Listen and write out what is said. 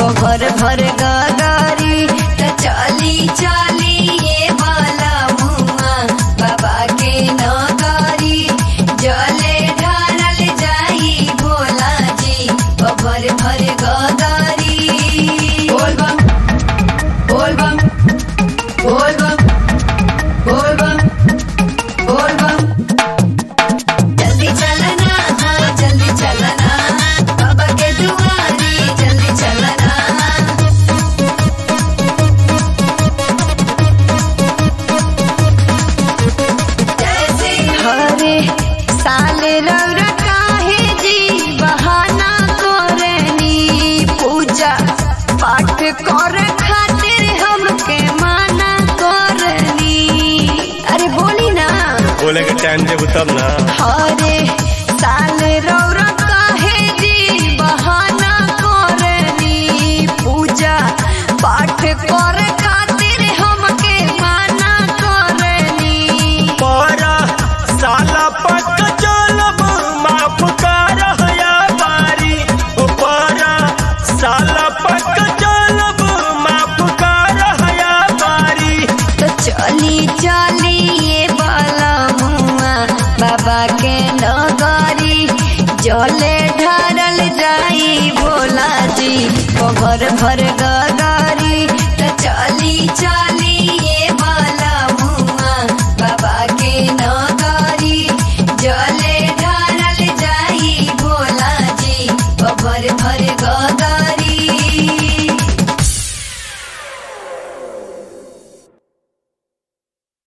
भर भर गगारी त चली चली ये बाला मुआ बाबा के नगारी जले ढारल जाई भोला जी भर भर गगारी बोल बम बोल बम बोल बम बोल बम बोल बम जल्दी चलना हाँ जल्दी चलना बाबा के दुआरी जल्दी चलना जैसे हरे साल रौरा काहे जी बहाना करनी पूजा पाठ करे खातिर हमके माना करनी अरे बोली ना बोले के टाइम देबू तब ना हरे साल रौरा काहे जी बहाना करनी पूजा पाठ करे खातिर हमके माना करनी पारा साला पक चलब माफ कर हया बारी ओ पारा साला पक चलब माफ कर हया बारी तो चली चली ये बाला मुआ बाबा के नगारी जले ढारल जाई भोला जी भर भर गग